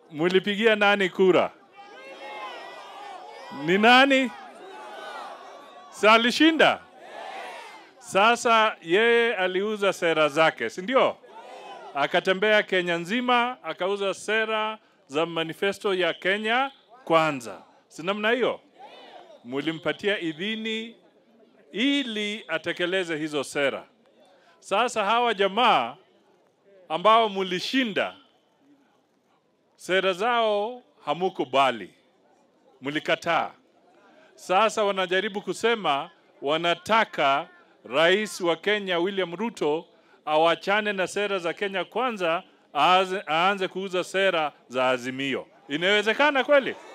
mulipigia nani kura? Ni nani? Si alishinda? Sasa yeye aliuza sera zake, si ndio? Akatembea Kenya nzima akauza sera za manifesto ya Kenya kwanza, si namna hiyo? Mulimpatia idhini ili atekeleze hizo sera. Sasa hawa jamaa ambao mulishinda sera zao hamukubali, mlikataa. Sasa wanajaribu kusema wanataka rais wa Kenya William Ruto awachane na sera za Kenya kwanza, aanze, aanze kuuza sera za Azimio. Inawezekana kweli?